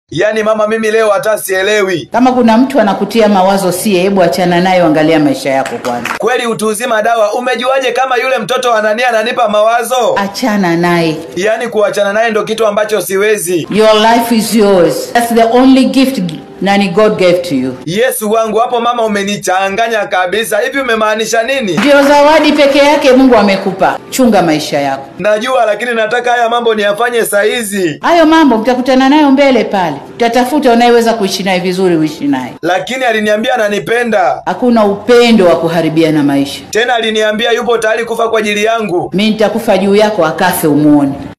yaani mama mimi leo hata sielewi Kama kuna mtu anakutia mawazo sie, hebu achana nayo, angalia maisha yako kwanza, kweli utu uzima dawa umejuaje kama yule mtoto wa Anania ananipa mawazo achana naye. yaani kuachana naye ndo kitu ambacho siwezi Your life is yours. That's the only gift nani God gave to you. yesu wangu hapo mama umenichanganya kabisa hivi umemaanisha nini Ndio zawadi peke yake Mungu amekupa. Chunga maisha yako. najua lakini nataka haya mambo niyafanye saizi Hayo mambo mtakutana nayo mbele pale, utatafuta unayeweza kuishi naye vizuri, uishi naye. lakini aliniambia ananipenda Hakuna upendo wa kuharibiana maisha. tena aliniambia yupo tayari kufa kwa ajili yangu Mi nitakufa juu yako, akafe umuone.